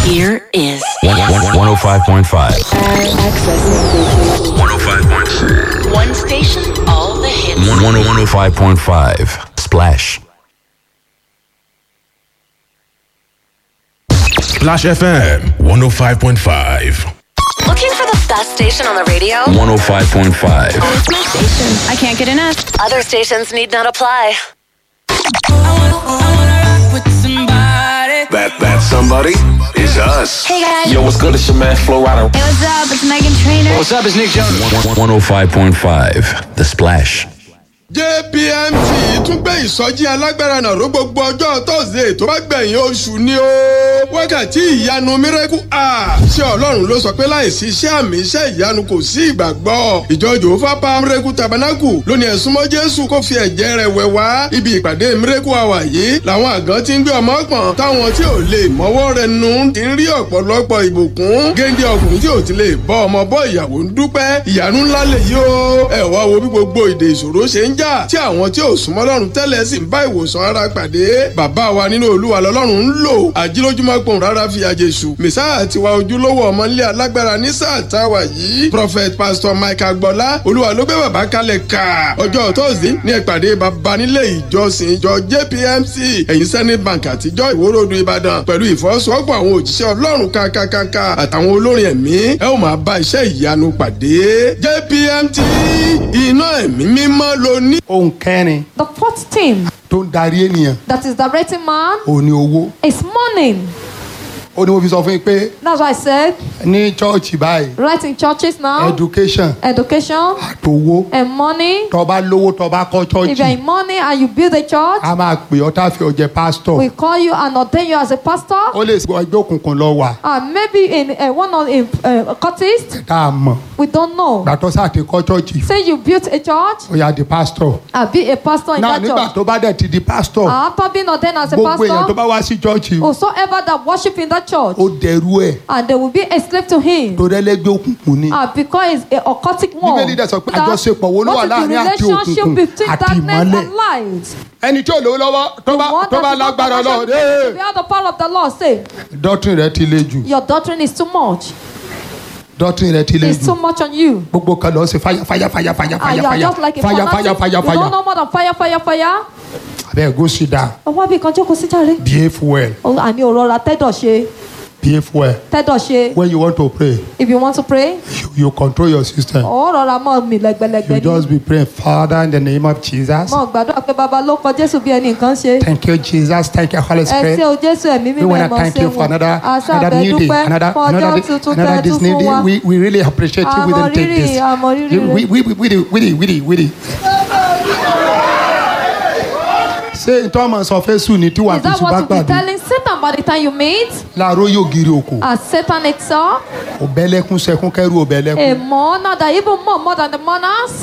Here is 105.5. accessing 105.5. one station, all the hits. 105.5. Splash. Splash FM 105.5. Looking for the best station on the radio? 105.5. It's my station. I can't get enough. Other stations need not apply. That that somebody is us. Hey guys. Yo, what's good? It's your man Flo Rida. Hey, what's up? It's Megan Trainor. What's up? It's Nick Jonas. 105.5. The Splash. jpmt tún gbé ìsọjí alágbára náà ró gbogbo ọjọ́ tọ́sídẹ̀ẹ́ tó bá gbẹ̀yìn oṣù ni ó wákàtí ìyanu miracle hour ṣé ọlọ́run ló sọ pé láìsí iṣẹ́ àmì iṣẹ́ ìyanu kò sí ìgbàgbọ́ ìjọ jòófà pa miracle tabernacle lónìí ẹ̀sùn mọ́ jésù kó fi ẹ̀jẹ̀ rẹ̀ wẹ̀ wá ibi ìpàdé miracle hour yìí làwọn àgàn ti ń gbé ọmọ pọ̀n táwọn tí ò lè mọ́wọ́ rẹ̀ nù ti ń rí ọ̀pọ̀lọpọ̀ ìbùkún géńdé ọkùnrin tí ò ti lè bọ́ ọmọ bọ́ ìyàwó ń dúpẹ́ ìyanu ńlá lè yí o ẹ wá wo bí gbogbo ìdè ìṣòro ṣe ń jà tí àwọn tí ò súnmọ́ lọ́rùn tẹ́lẹ̀ sì ń bá ìwòsàn ara pàdé bàbá wa nínú olúwa lọ́lọ́run ń lò àjílójúmọ́ pòun rárá fi àjèṣù mẹ́sà tiwa ojúlówó ọmọlé alágbára ní sáà táwa yìí prophet pastor mike agbọ́lá olúwa ló gbé bàbá kalẹ̀ ká ọjọ́ tóòsì ní ìpàdé bàbá nílé ìjọsìn ìjọ jpmc ẹ̀yìn senate bank àtijọ́ ìwórodù ìbàdàn pẹ̀lú ìfọwọ́sowọ́pọ̀ àwọn òjíṣẹ́ ọlọ́run kankankanka àtàwọn olórin ẹ̀mí ẹ ó máa bá iṣẹ́ ìyanu pàdé jpmt iná ẹ̀mí mímọ́ ló ní. ohun kẹrin The fourth thing tó ń darí ènìyàn that is directing man ò ní owó is money. ó ní mo fi sọ fún yín pé That's why I said, ní chọ́ọ̀chì báyìí right in churches now, education education àtòwó and money. tọba lówó tọba kọ́ If you're chọ́ọ̀chì in money and you build a church, a máa pè ọ́ tá a fi ọ̀jẹ̀ pásítọ̀ we call you and ordain you as a pastor. ó lè sọ ẹgbẹ́ òkùnkùn lọ wà And maybe in uh, one of in uh, cultist, tá a mọ̀ we don't know. gbàtọ́ sáà ti kọ́ chọ́ọ̀chì Say you built a church, ó yà di pásítọ̀ and be a pastor in náà that nígbà church. tó bá dẹ̀ ti di pásítọ̀ And after being ordained as a gbogbo èèyàn tó pastor, bá wá sí chọ́ọ̀chì whosoever that worship in that church, ó dẹrú ẹ̀ and they will be a slave to him. tó rẹ́lẹ́gbẹ́ òkùnkùn ni Ah, because it's a occultic one. Bíbélì dẹ̀ sọ pé That- àjọṣepọ̀ wo ló wà what is the láàrin àti relationship òkùnkùn between àti darkness ìmọ́lẹ̀ and light? ẹni tí ò lówó lọ́wọ́ tó The bá one tó that bá is not lágbára lọ connection to the power of the Lord say, dọ́tún rẹ ti le jù your doctrine is too much. dọ́tún rẹ ti le It's too jù much on you. gbogbo kan lọ sí fàyà fàyà fàyà fàyà And fàyà you are fàyà just like a fàyà fàyà fanatic. fàyà You don't fàyà know more than fire, fire, fire. abẹ́ go sit down Ọwọ́ bí kan jókòó sí jàre. behave well Oh, Àní òrora tẹ́dọ̀ ṣe. behave well Tẹ́dọ̀ ṣe. when you want to pray If you want to pray, you, you control your system ó rọra mọ́ mi you lẹ́gbẹ̀lẹ́gbẹ̀ just ni. be praying father in the name of jesus Mọ̀ gbàdúrà pé bàbá ló kọ Jésù bí ẹnì kan ṣe. thank you jesus thank you holy Ẹ spirit ṣé o Jésù ẹ̀mí we mímọ́ want ẹ̀ to mọ̀ thank ṣe you for another Àṣà another new day àbẹ̀dúpẹ́ another fún another ọjọ́ day tuntun another tẹ́ this tún new fún day wa. we we really appreciate you we Àmọ́ didn't take rírì, this àmọ́ rírì You- rẹ̀. we we we we we we we we ṣé ìtọ́ ọmọ sọ fẹ́ sùn ní tí wàá Is fi that sùn bá what you be gbàdúrà telling Satan by the time you meet? láàárọ̀ yóò giri òkò As Satan itself, òbẹ́lẹ́kún sẹ́kún kẹ́rù a òbẹ́lẹ́kún mourner that even more more than the mourners,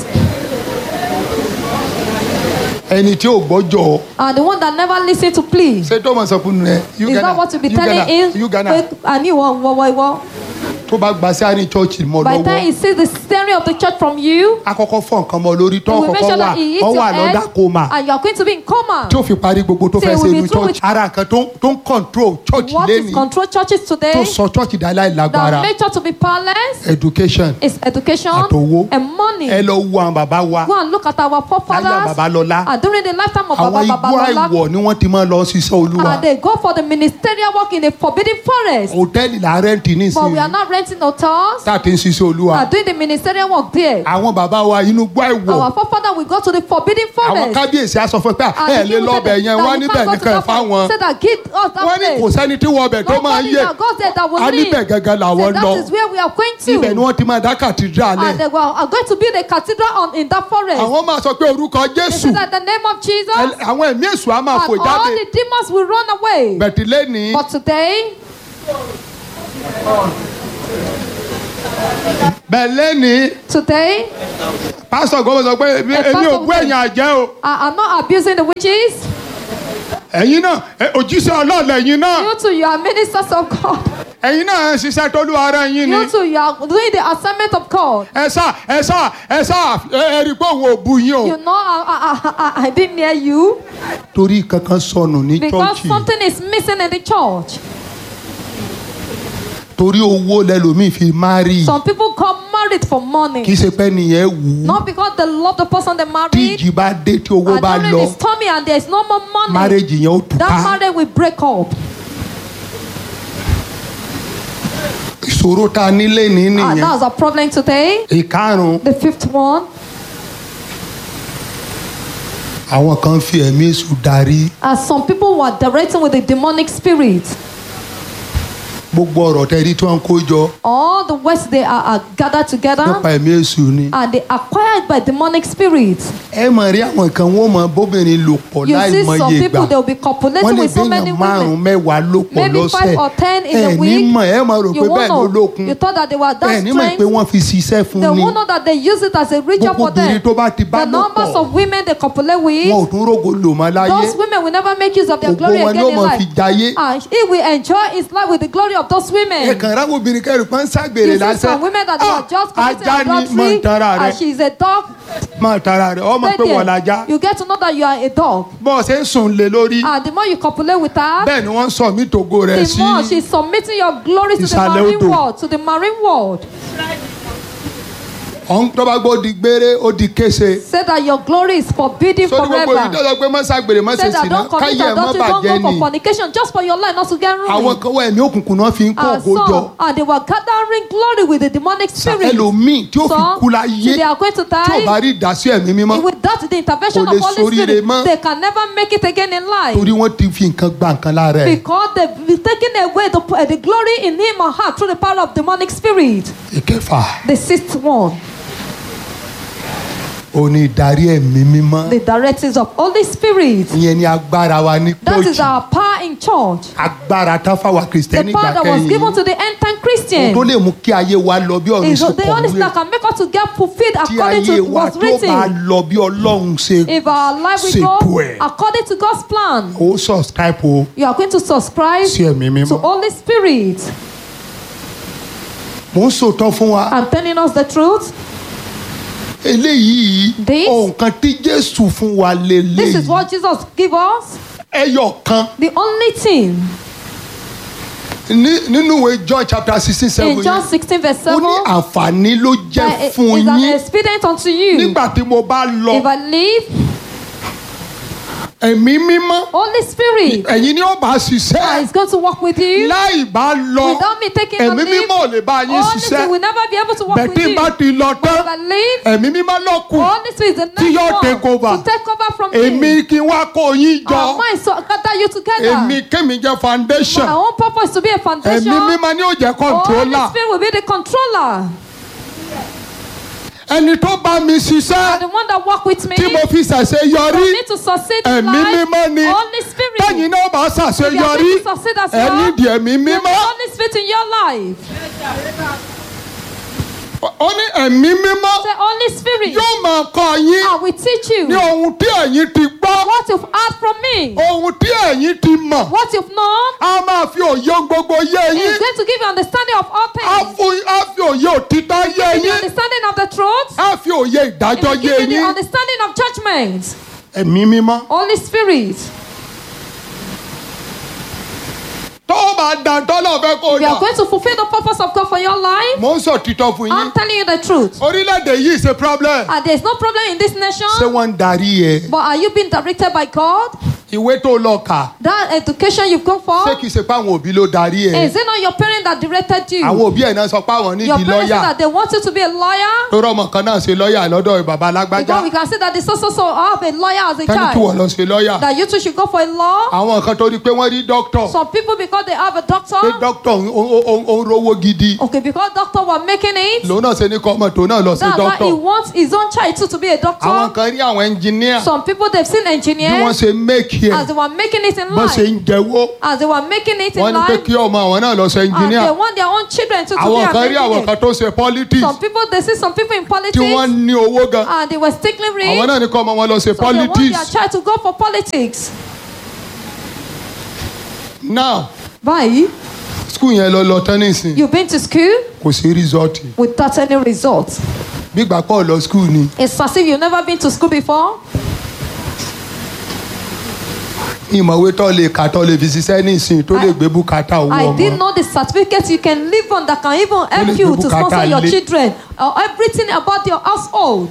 ẹni tí ò gbọ́jọ́ and the one that never listen to please. ṣé tó ọmọ sọ fún ẹ Is that what you be telling him? Uganda Pé àní ìwọ ìwọ ìwọ ìwọ. tó bá gba sí àárín chọ́ọ̀chì mọ́ By the time he lọ́wọ́ sees the steering of the church from you, akọ́kọ́ fọ́ nǹkan mọ́ lórí tó he will make kọ́kọ́ sure wà that he hits ọ your wà head, lọ́dà kóma and you are going to be in coma. tí ó fi parí gbogbo tó Say fẹ́ ṣe we'll be inú through church with- ara nǹkan tó tó ń control church What is lẹ́ni control churches today? tó sọ church dá láì That lágbára make church to be powerless education is education Àtowó. and money. ẹ lọ wo àwọn bàbá wa Go and look at our láyé forefathers. Babalọ́lá And during the lifetime of àwọn Baba igbó Babalola, àìwọ̀ ni wọ́n ti máa lọ ṣiṣẹ́ olúwa and they go for the ministerial work in a forbidden forest. hòtẹ́ẹ̀lì là ń rẹ́ǹtì But we are nísìnyí not renting hotels. tá a ti ń ṣiṣẹ́ olúwa Are doing the ministerial work there. àwọn bàbá wa inú igbó àìwọ̀ Our forefather will go to the forbidden àwọn forest. kábíyèsí á sọ fún ẹ pé And ẹ the lè king will lọ́bẹ̀ say yẹn that wọ́n you níbẹ̀ can't go to nìkan that fáwọn place. Say that give us that wọ́n ní kò place. sẹ́ni tí wọ́n ọbẹ̀ tó máa Nobody yé that goes there that will a live. níbẹ̀ gangan Say làwọn lọ that is where we are going ibẹ̀ ni to. wọ́n ti máa dá kàtídrà lẹ̀ And they were- are going to build a cathedral on, in that forest. àwọn máa sọ pé orúkọ They jésù say that the name of Jesus ẹ- àwọn ẹ̀mí èṣù á máa and fò all jáde the demons will run away. bẹ̀tìlẹ́ ní But today, bẹ̀lẹ́ ní today, pásítọ̀ gbọ́dọ̀ sọ pé èmi Ẹ èmi ò pásítọ̀ bú wẹ̀. ẹ̀yìn àjẹ́ o I am not abusing the witches. ẹ̀yin náà ẹ, òjíṣẹ́ ọlọ́ọ̀lẹ̀ ẹ̀yin náà You too, you are ministers of God. ẹ̀yin náà ń ṣiṣẹ́ tólú ara yín ni You too, you are doing the assignment of God. ẹ sá ẹ sá ẹ sá ẹ ẹ rí i pé òun ò bu yín o You know, I, I, I, I didn't hear you torí kankan sọnù ní because chọ́ọ̀chì something is missing in the church. torí owó lẹlòmíì fi márì Some people got married for money. kì í ṣe pé nìyẹn wù ú Not because they love the person they tí married. ìjì bá dé tí owó And bá during lọ this tummy and there's no more money. márèjì yẹn ó That túká marriage will break up. ìṣòro tá a nílé ní And nìyẹn that's our problem today. ìkarùn The fifth one. àwọn kan fi ẹ̀mí èṣù darí As some people were directing with the demonic spirit. gbogbo ọ̀rọ̀ tẹ́rí tí wọ́n ń kó jọ All the words they are, are gathered together. nípa ẹ̀mí èṣù ni And they acquired by demonic spirits. ẹ mọ̀ rí àwọn kan wọ́n mọ bóbìnrin lò pọ̀ You láì see mọye some ìgbà people they will be wọ́n copulating lè with so many bíyàn márùn-ún women. mẹ́wàá ló pọ̀ Maybe lọ́sẹ̀ five or ten in ẹ a ní week. mọ̀ ẹ mọ̀ rò You pé bẹ́ẹ̀ ló won't know. lókun You thought that they were ẹ that ní mọ̀ pé strength. wọ́n fi ṣiṣẹ́ fún They ni won't know that they use it as a ritual Gbogbo for them. obìnrin tó bá ti bá The lò numbers pọ̀, of women they copulate with. wọn ò tún rógo lò mọ́ láyé Those women will never make use of their Ògo glory wọn again ló in máa life. fi jayé. And he will enjoy his life with the glory of those ẹ women. kàn ráwọ obìnrin kẹrù pọ́n ságbèrè You see lásán some women that they Ah, were just committing ajá ni mọ̀ adultery ń tara rẹ and she is a dog. mọ̀ ń tara rẹ ọmọ Stay pé wọ́n there. lajá You get to know that you are a dog. bọ́ọ̀ ṣe ń sùn lé lórí And the more you copulate with her, bẹ́ẹ̀ ni wọ́n ń sọ mí tògo rẹ̀ the sí more she's submitting your glory to the Ìsàlẹ̀ marine odò. world, to the marine world. ọ̀hún tó bá gbọ́ di gbére ó di kése Say that your glory is forbidden sórí gbogbo forever. ìdí ọ̀sán pé mọ́ ságbèrè mọ́ ṣe Say that sìnà don't commit káyé ẹ̀ mọ́ adultery, don't bàjẹ́ go ni for fornication, just for your life not to get àwọn ruined. kan wọ ẹ̀mí òkùnkùn náà fi ń kó And ògo jọ some, and they were gathering glory with the demonic spirit. ẹlòmíì tí ó fi Some, kú láyé till they are going to tí ò bá die. rí ìdásí ẹ̀mí mímọ́ Without the intervention Kò lè of Holy ṣoríire Spirit, mọ́. they can never make it again in life. torí wọ́n ti fi nǹkan gba nǹkan lára ẹ̀ Because they've taken away the, uh, the glory in him or her through the power of demonic spirit. ìkẹfà The sixth one, ò ní ìdarí ẹ̀mí mímọ́ the directives of Holy Spirit. ìyẹn ni agbára wa ní That is pọ́ọ̀jì our power in church. agbára tán fáwa The kìrìsìtẹ́nì power gbà that was given kẹ́yìn to the end time ohun Christian. tó lè mú kí ayé wa lọ bí ọ̀run is ṣe the only thing kọ̀wé that can make us to get fulfilled tí according ayé to wa what's tó bá written. lọ bí ọlọ́run ṣe If our life will ṣètò go ẹ̀ according to God's plan, ó subscribe o you are going to subscribe sí ẹ̀mí to mímọ́ Holy Spirit. mò ń sòótọ́ fún wa I'm telling us the truth. eléyìí This- nǹkan tí jésù fún wa This lélẹ́yìí is what Jesus gave us. ẹyọ kan The only thing ní- nínú ìwé john chapter sixteen seven in John yẹn 16, verse ó 7 ní àǹfààní ló jẹ́ that is fún an yín expedient unto you. nígbà tí mo bá lọ If I leave, ẹ̀mí mímọ́ Holy Spirit ẹ̀yin ni ó bá uh, ṣiṣẹ́ is going to walk with you. láì bá lọ Without me taking the ẹ̀mí lead, mímọ́ ò lè bá yín Holy Spirit will ṣiṣẹ́ never be able to walk with bẹ̀tí you. bá ti lọ But if tán I leave, ẹ̀mí mímọ́ ló kù Holy Spirit is the Tí next yóò one take over. to take over from èmi me. kí n wá kó yín jọ Our minds so gather you together. èmi kémi jẹ́ foundation My own purpose to be a foundation. ẹ̀mí mímọ́ ni ó jẹ́ Holy controller Spirit will be the controller. ẹni tó bá mi And ṣiṣẹ́ the one that walk with me. tí mo fi ṣàṣe For yọrí me to succeed in ẹ̀mí life. mímọ́ ni Holy Spirit. tẹ́yìn náà bá ṣàṣe If you are yọrí going to succeed as ẹ well, nídìí ẹ̀mí you need mímọ́ Holy Spirit in your life. ó ní ẹ̀mí mímọ́ Say, Holy Spirit, yóò máa kọ́ yín I will teach you ní ohun tí ẹ̀yin ti gbọ́ what you've heard from me, ohun tí ẹ̀yin ti mọ̀ what you've known. a máa fi òye ohun gbogbo yé He's yín going to give you understanding of all a things. fún a fi òye òtítọ́ yé Give you yín understanding of the truth. a fi òye He ìdájọ́ will yé give you the yín understanding of judgment. ẹ̀mí mímọ́ Holy Spirit. tó o bá dà tọ́lọ̀ fẹ́ kó o If you dà are going to fulfill the purpose of God for your life, mò ń sọ títọ́ fún yín I'm telling you the truth. orílẹ̀-èdè yìí ṣe problem And there's no problem in this ṣé nation. wọ́n ń darí ẹ But are you being directed by God? ìwé tó lọ kà That education you've gone for? ṣé kìí ṣe pé àwọn òbí ló darí ẹ Is it not your parent that directed you? àwọn òbí ẹ̀ náà sọ pé àwọn Your nídìí parents say lọ́ọ̀yà that they want you to be a lawyer? tó rọmọ kan náà ṣe lọ́ọ̀yà lọ́dọ̀ bàbá alágbájá Because we can see that the so so so have a lawyer as a tẹ́ni kí wọ́n child. lọ ṣe lọ́ọ̀yà That you too should go for a law. àwọn kan tó rí pé wọ́n rí dókítọ̀ Some people because they have a pé doctor. dókítọ̀ ń- ó- ó ó ń rówó gidi Okay, because doctor were making it. lòun náà ṣe ní kọ́ ọmọ tó náà lọ sí That's why he dókítọ̀ wants his own child too to be a àwọn doctor. kan rí àwọn ẹnjìníà Some people they've seen bí wọ́n engineers ṣe méèkì ẹ̀ as they were making it in bọ́n ṣe life. ń jẹ́wọ́ As they were making it wọ́n in ní pé life. kí ọmọ àwọn náà lọ ṣe And ẹnjìníà they want their own children to, to be àwọn an kan rí àwọn kan engineer. tó ṣe politics Some people they see some people in tí politics wọ́n ní owó gan and they were stickling rich. àwọn náà ní kọ́ ọmọ wọn lọ ṣe So they want their politics child to go for politics. now Báyìí, school yẹn lọ lọ tán nísìn you've been to school kò sí result without any results. bí ìgbà pọ̀ lọ school ni It's as if you've never been to school before. ìmọ̀wé tó lè kà tó lè fi ṣiṣẹ́ ní ìsìn tó lè I- gbé bùkátà owó I didn't ọmọ know the certificate you can live on that can even help Really you good to bukata sponsor your le- children or everything about your household.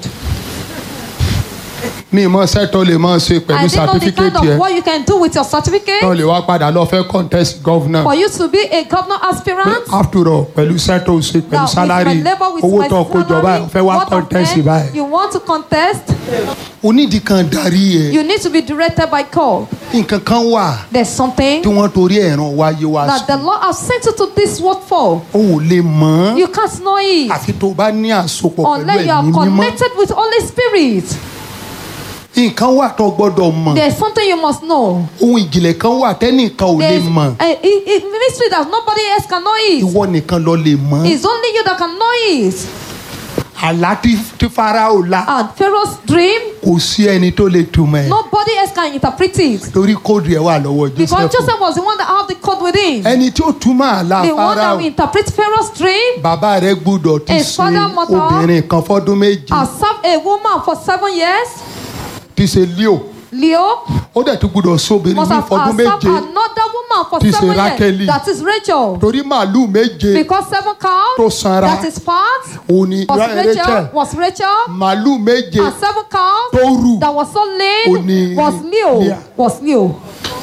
mi ìmọ̀ iṣẹ́ tó lè máa ṣe I pẹ̀lú didn't know the kind certificate of yẹn what you can do with your certificate tó lè wá padà lọ fẹ́ contest governor for you to be a governor aspirant. after all pẹ̀lú iṣẹ́ tó ṣe pẹ̀lú Now, with salary my labor, with owó my tó kó jọ salary, báyìí fẹ́ wá what of contest them báyìí You want to contest? onídìí kan darí ẹ̀ You need to be directed by God. nǹkan kan wà There's something tí wọ́n torí ẹ̀ràn wáyé wá that sí the Lord has sent you to this world for. o ò lè mọ̀ ọ́ You can't know it àfi tó o bá ní àsopọ̀ pẹ̀lú unless you are ẹ̀mí mímọ́ connected with Holy Spirit. nǹkan wà tó gbọ́dọ̀ mọ̀ There's something you must know. ohun ìjìnlẹ̀ kan wà tẹ́nìkan ò lè There's mọ̀ a, a, a mystery that nobody else can know it. ìwọ nìkan lọ lè mọ̀ It's only you that can know it. àlá tí tí Fáráò lá And Pharaoh's dream, kò sí ẹni tó lè túmọ̀ ẹ̀ nobody else can interpret it. torí kóòdù ẹ̀ wà lọ́wọ́ Because Joseph Joseph was the one that had the code within. ẹni tí ó túmọ̀ àlá The one that Fáráò will interpret Pharaoh's dream bàbá rẹ̀ gbúdọ̀ ti His ṣe father, mother, obìnrin kan fọ́dún méje has served a woman for seven years. ti ṣe Leo Leo ó dẹ̀ tún gbúdọ̀ sóbìnrin must ní have fọ́dún has served méje another woman for Tí ṣe seven Rákélì. years. That is Rachel. torí màálùú méje Because seven cows, Tó sanra. that is fat, òun ni was Ra- Rachel, Rachel was Rachel, màálùú méje and seven cows tó rù that was so Ó lean ní was Leo, Leah. was Leo.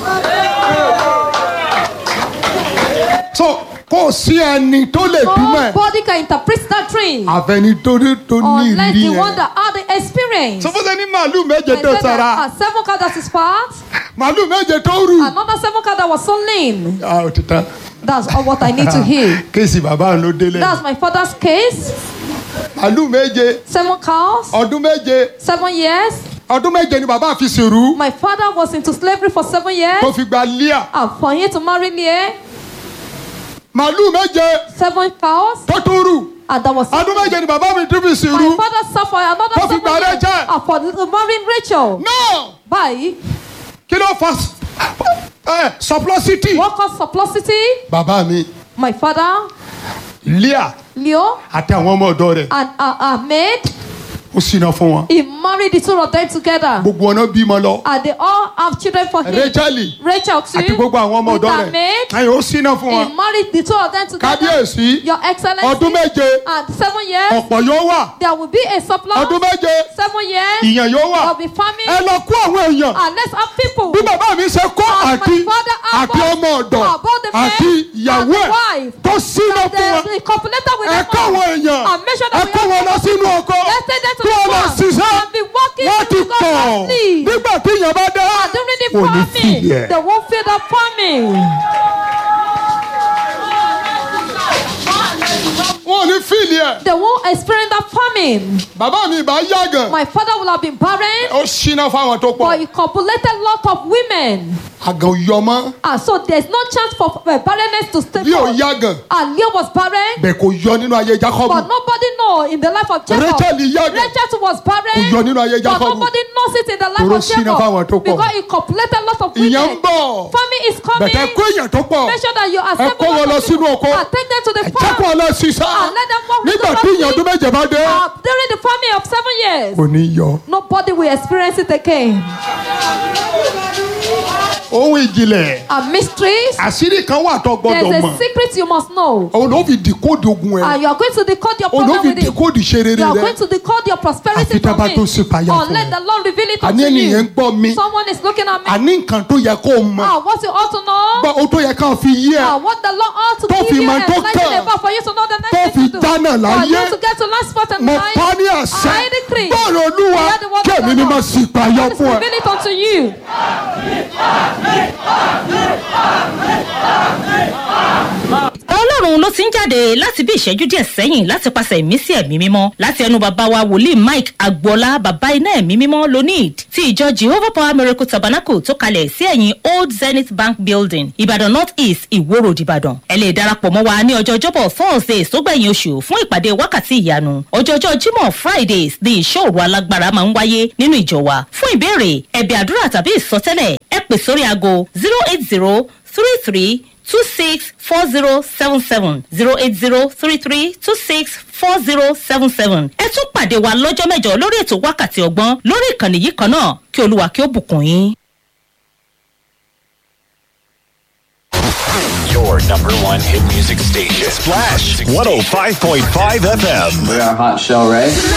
so kò sí ẹni tó lè túmọ̀ ẹ̀ Nobody can interpret that dream àfẹni tó ní tó ní unless ìrírí the one yẹn that had the experience. sọ fún sẹ́ni màálùú méje I tó said sara that a seven cow that is fat, màálùú méje tó rù another seven cow that was so lean. ah ó ti tán That's all what I need to hear. kéèsì bàbá ló délé That's my father's case. màálùú méje Seven cows, ọdún méje seven years. ọdún méje ni bàbá fi sèrú My father was into slavery for seven years. tó fi gba Líà And for him to marry Leah, màálùú méje seven cows, tó tún rù and that was ọdún méje ni bàbá mi tún fi my sèrú father suffered another Tó fi seven gba years Rachel. and for marrying Rachel. náà Báyìí, kí ló fa ẹ surplusity what caused surplusity? bàbá mi My father, Líà Leo, àti àwọn ọmọ ọ̀dọ́ rẹ̀ and uh, Ahmed, ó ṣìnà fún wọn he married the two of them together. gbogbo ọ̀nà bímọ lọ And they all have children for him. Rachel Rachel too. àti gbogbo àwọn ọmọ with ọ̀dọ́ rẹ̀ Ahmed. ẹ̀yìn ó ṣìnà fún wọn He married the two of them together. kábíyèsí Your Excellency. ọdún méje And seven years, ọ̀pọ̀ yóò wà there will be a surplus. ọdún méje Seven years, ìyàn yóò wà there will be famine. ẹ lọ kó àwọn èèyàn And let's have people. bí bàbá mi ṣe kó As my àti father had àti both- ọmọ ọ̀dọ̀ about the men àti ìyàwó and the ẹ̀ wife. tó ṣìnà that fún wọn they, they copulated with ẹ them kó all. àwọn èèyàn And make sure ẹ that we kó have wọn lọ sínú oko Let's take them to kí the wọn lọ farm ṣiṣẹ́ and be working wọ́n ti because pọ̀ of need. nígbà tí ìyàn bá dé And during the Kò ní farming, fìyẹ̀. they won't feel the farming. wọn ò ní fíìlì ẹ̀ They won't experience that famine. bàbá mi ìbá yàgàn My father will have been barren, ó ṣìnà fáwọn tó but pọ̀ he copulated lot of women. àgàn yọmọ And so there's no chance for uh, barrenness to stay bí ò forth. yàgàn And Leah was barren, bẹ́ẹ̀ kò yọ nínú ayé Jacob but nobody know in the life of Jacob. Rachel yàgàn Rachel too was barren, kò yọ nínú ayé but Jacob nobody knows it in the life Toro of sínú fáwọn tó Jacob pọ̀. because he copulated lot of ìyàn ń women. bọ̀ Famine is coming. bẹ̀tẹ̀ kó èèyàn tó pọ̀ Make sure that you ẹ accept kó wọn lọ sínú oko and take them to the ẹ jẹ́ kó farm. wọn lọ ṣiṣẹ́ And let them work with nígbà the tí ìyàn ọdún méje bá dé Uh, during the famine of seven years, kò ní yọ nobody will experience it again. ohun ìjìnlẹ̀ And mysteries, àṣírí kan wà tó there's gbọ́dọ̀ a mọ̀ secret you must know. òun ló fi dìkóòdì ogun ẹ̀ And you are going to decode your òun ló problem fi with it. dìkóòdì ṣe rere You are rẹ going to decode your prosperity Àfi tá a from bá tó ṣe payá it. fún Unless ẹ. the Lord reveal it àní unto ènìyàn ń you. gbọ́ mi Someone is looking at me. àní nǹkan tó yẹ kó o mọ̀ Ah, what you ought to know. gbọ́ o tó yẹ ká fi yí ẹ Ah, what the Lord ought to Tó give fi you mọ tó enlighten kàn. about for you to know the Tó next fi thing to do. dáná For láyé. you to get to last spot in mo life. pa ní àṣẹ I decree. bọ́ọ̀lù olúwa Hear the word kí of èmi the ni Lord. mo sì payọ God is fún ẹ. reveal it unto you. ọlọ́run ló ti ń jáde láti bí ìṣẹ́jú díẹ̀ sẹ́yìn láti pàṣẹ ìmísí ẹ̀mí mímọ́ láti ẹnu bàbá wa wòlíì mike agboola bàbá iná ẹ̀mí mímọ́ lonid ti ìjọ jehovah power miracle tabernacle tó kalẹ̀ sí ẹ̀yìn old zenith bank building ìbàdàn north east ìwó road ìbàdàn ẹ lè darapọ̀ mọ́ wa ní ọjọ́ ọjọ́bọ̀ thursday sógbẹ̀yìn oṣù fún ìpàdé wákàtí ìyanu ọjọ́jọ́ jímọ̀ fridays ní ìṣòro alágbára máa ń wáyé nínú ìjọ wa fún ìbéèrè ẹ̀bẹ̀ àdúrà tàbí ìsọtẹ́lẹ̀ ẹ pè sórí aago zero eight zero three three two six four zero seven seven zero eight zero three three two six four zero seven seven. ẹ tún pàdé wa lọ́jọ́ mẹ́jọ lórí ètò wákàtí ọgbọ́n lórí ìkànnì yìí kan náà kí olúwa kí ó bùkún yín. your number one hit music station. Splash 105.5 FM. We are Hot Shell Ray.